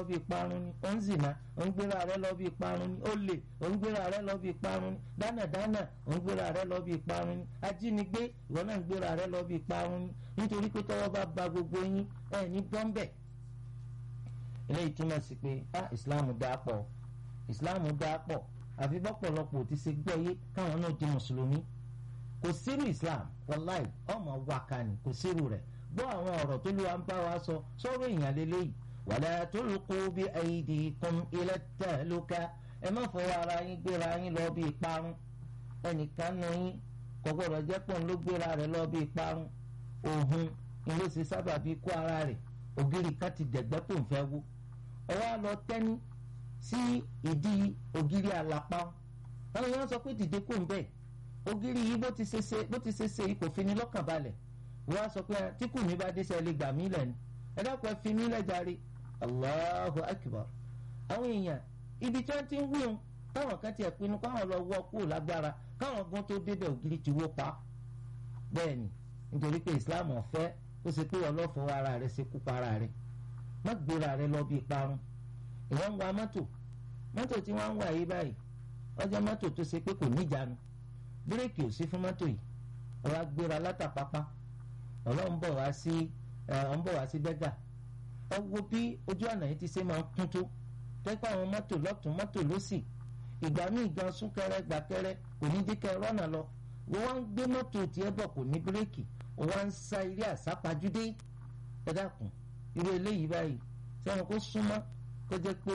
bí ìparun ni ó ń zìnà ó ń gbéra rẹ lọ bí ìparun ni ó lè ó ń gbéra rẹ lọ bí ìparun ni dánàdánà ó ń gbéra rẹ lọ bí ìparun ni ajínigbé ìwọ náà ń gbéra rẹ lọ bí ìparun ni nítorí pé tọ́wọ́ bá ba gbogbo yín ẹ ní bọ́ńbẹ̀. eléyìí túmọ̀ sí pé ah ìsìláàmù dáa pọ̀ ìsìláàmù dáa pọ̀ àfi bọ́pọ̀lọpọ̀ ti ṣe gbọ́ yé káwọn náà di mùsùlùmí kò sírù islam wàláì ọmọ wákàní kò sírù rẹ̀ gbọ́ àwọn ọ̀rọ̀ tó lù wá ń bá wa sọ sọ̀rọ̀ èèyàn lélẹ́yìí wala tulqu bi aydikum ila tahluka ẹ má fọwọ́ ara yín gbéra yín lọ bí ìparun ẹnìkan nu yín kò gbọ́dọ̀ jẹ́ pọ̀ ló gbéra rẹ̀ lọ bí ìparun òhun ni ló ṣe sábà bí kó ara rẹ̀ ògiri kan ti dẹ̀gbẹ́ tó ń fẹ́ wó ọwọ́ lọ tẹ́ni sí ìdí ògiri àlàpà àwọn èèyàn sọ pé dìde kò ń bẹ̀ ògiri yìí bó ti ṣe ṣe bó ti ṣe ṣe yìí kò fi ni lọ́kàn balẹ̀ wọ́n á sọ pé tí kù mí bá dé sẹ́ lè gbà mí lẹ̀ ni ẹ dákun ẹ fi mí lẹ̀ jàre Allahu akbar àwọn èèyàn ibi tí wọ́n ti ń wíwọn táwọn kan tiẹ̀ pinnu káwọn lọ wọ́ kúrò lágbára káwọn gan tó débẹ̀ ògiri ti wó pa bẹ́ẹ̀ ni nítorí pé Islam ọ̀fẹ́ ó ṣe pé ọlọ́fọwọ́ ara rẹ̀ ṣe kú para rẹ̀ má gbéra rẹ̀ lọ bí ìparun ìwọ́n ń wa mọ́tò mọ́tò tí wọ́n ń wà yí báyìí ọjọ́ mọ́tò tó ṣe pé kò níjànú bírèkì ò sí fún mọ́tò yìí ọ̀rọ̀ agbéra látàpápá ọlọ́run bọ̀ wá sí ọ̀n bọ̀ wá sí bẹ́gà ẹ wo bí ojú ọ̀nà yìí ti ṣe máa ń kún tó tẹ́pẹ́ àwọn mọ́tò lọ́tún mọ́tò lọ́sì ìgbà míì gan súnkẹrẹ gbàkẹrẹ kò ní díkẹ́ rọ́nà lọ wọ́n wá ń gbé mọ́tò tiẹ̀ bọ̀ kò ní bírèkì wọ́n wá ń sa ilé àsápajúdé ẹ dákun irú eléyìí báyìí sẹ́wọ̀n kó súnmọ́ kó jẹ́ pé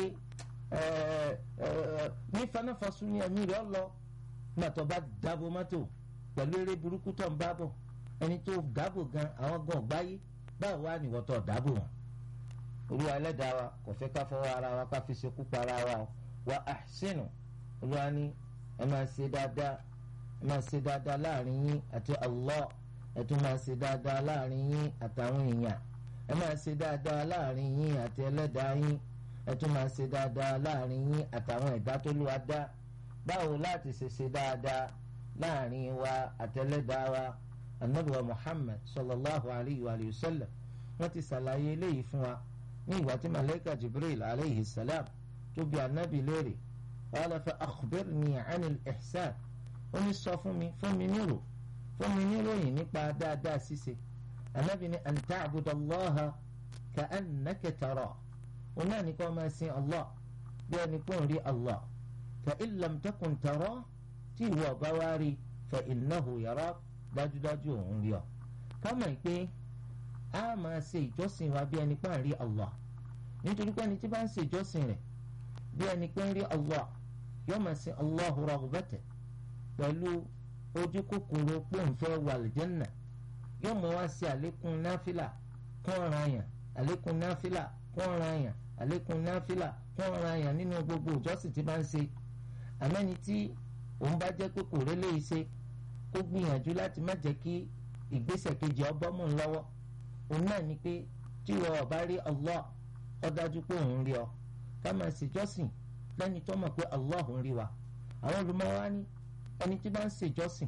ní fanáfasun ni ẹ̀mí rẹ̀ lọ nígbà tó bá dáàbò mọ́tò pẹ̀lú eré burúkú tó ń bá bọ̀ ẹni tó dáàbò gan àwọn gan ọ̀gbáyé báwo wá nìwọ́ tó dáàbò wọn. olúwa ẹlẹ́dàá wa kò fẹ́ ká fọwọ́ ara wa ká fi ṣekú pa ara wa wa ahsinu olúwa ní ẹ máa ṣe dáadáa ẹ máa ṣe dáadáa láàrin yín àti Allah ẹ tún máa ṣe dáadáa láàrin yín àtàwọn èèyàn ẹ máa ṣe dáadáa láàrin yín àti ẹlẹ́dàá yín ẹ tún máa ṣe dáadáa láàrin yín àtàwọn ẹ̀dá tó lù wá dá báwo láti ṣe ṣe dáadáa láàrin wa àtẹlẹ́dàá wa anabiwa muhammad sallallahu alayhi wa sallam wọ́n ti ṣàlàyé eléyìí fún wa ní ìgbà tí malayika jibril alayhi salam tó bi anabi léèrè qala fa akhbirni anil ihsan ó ní sọ fún mi fún mi nírò fún mi níròyìn nípa dáadáa ṣíṣe anabi ní an ta'budallaha ka annaka tara òun náà ní kó máa sin allah bí ẹni pé òun rí allah fa in lam takun tara tí ìwọ ọba wá rí fa innahu yara dájúdájú òun rí ọ ká mọ̀ pé a máa ṣe ìjọsìn wa bí ẹni pé à ń rí allah nítorí pé ẹni tí bá ń ṣe ìjọsìn rẹ̀ bí ẹni pé ń rí allah yóò máa sin allahu raghbatan pẹ̀lú ojú kòkòrò pé òun fẹ́ wà lìjẹ́nà yóò mọ̀ wá sí àlékún náfìlà kún ọ̀ràn àyàn àlékún náfìlà kún ọ̀ràn àyàn àlékún náfìlà kún ọ̀ràn àyàn nínú gbogbo ìjọsìn tí bá ń ṣe àmẹ́ni tí òun bá jẹ́ pé kò rélé iṣẹ́ kó gbìyànjú láti má jẹ́ kí ìgbésẹ̀ kejì ọbọ̀ mú un lọ́wọ́ òun náà ni pé tí ìwọ ọba rí Allah ó dájú pé òun rí ọ ká máa ṣèjọ́sìn lẹ́ni tó mọ̀ pé Allah ń rí wa àwọn olùmọ̀wá ní ẹni tí bá ń ṣèjọ́sìn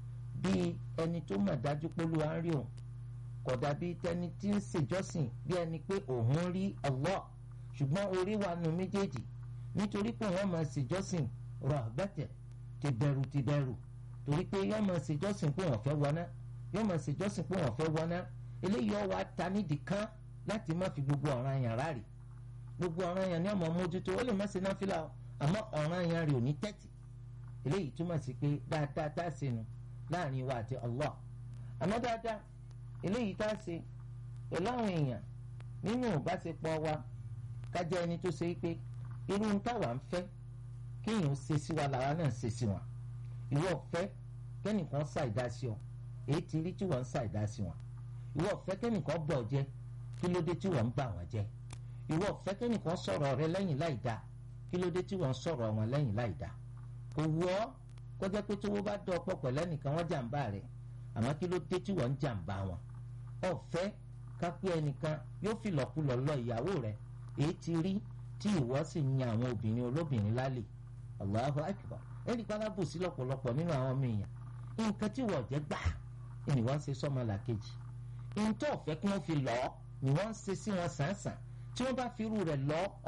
bíi ẹni tó mọ̀ dájú pé Olúwa ń rí òun kò dàbí tẹni tí ń ṣèjọ́sìn bí ẹni pé òun rí Allah ṣùgbọ́n orí wa nu méjèèjì nítorí pé wọ́n máa ṣèjọ́sìn rahbatan ti bẹ̀rù ti bẹ̀rù torí pé yọ́n máa ṣèjọ́sìn pé wọ́n fẹ́ wọná yọ́n máa ṣèjọ́sìn pé wọ́n fẹ́ wọná eléyìí ọ̀ wá ta nídìí kan láti má fi gbogbo ọ̀ràn yàn ráàrì gbogbo ọ̀ràn yàn ní ọmọ mójútó ó lè má ṣe náfìlà o àmọ́ ọ̀ràn yàn rè ò ní tẹ́tì eléyìí túmọ̀ sí pé dáadáa tá a ṣe nu láàrin wa àti Allah àmọ́ dáadáa eléyìí tá a ṣe pẹ̀lú àwọn èèyàn nínú ìbáṣepọ̀ wa ká jẹ́ ẹni tó ṣe pé irú ń táwa ń fẹ́ kéèyàn ṣe sí wa làwa náà ṣe sí wọn ìwọ fẹ́ kẹ́nìkan ṣàìdá sí ọ èyí ti rí tí wọ́n ń ṣàìdá sí wọn ìwọ fẹ́ kẹ́nìkan bọ̀ jẹ́ kí ló dé tí wọ́n ń bà wọ́n jẹ́ ìwọ fẹ́ kẹ́nìkan sọ̀rọ̀ rẹ lẹ́yìn láì dá kí ló dé tí wọ́n ń sọ̀rọ̀ wọn lẹ́yìn láì dá kò wù ọ́ kọjá pé tówó bá dọ̀ ọ̀pọ̀ pẹ̀lú ẹnìkan wọ́n jàǹbá rẹ̀ àmọ́ kí ló dé tí wọ́n ń jàǹbá wọn ọ̀fẹ́ kápẹ́ ẹnìkan yóò fi lọ́kùlọ̀ lọ ìyàwó rẹ̀ èyí ti rí tí ìwọ sì ń yan àwọn obìnrin olóbìnrin lálẹ́ Allahu akbar ẹnì kan lábò sí lọ́pọ̀lọpọ̀ nínú àwọn ọmọ èèyàn nǹkan tí wọ́n jẹ́ gbà ni wọ́n ń ṣe sọ́mọ làkejì nǹkan tó ọ̀fẹ́ kí wọ́n fi lọ́ọ́ ni wọ́n ń ṣe sí wọn sàn-sàn tí wọ́n bá fi irú rẹ̀ lọ́ọ́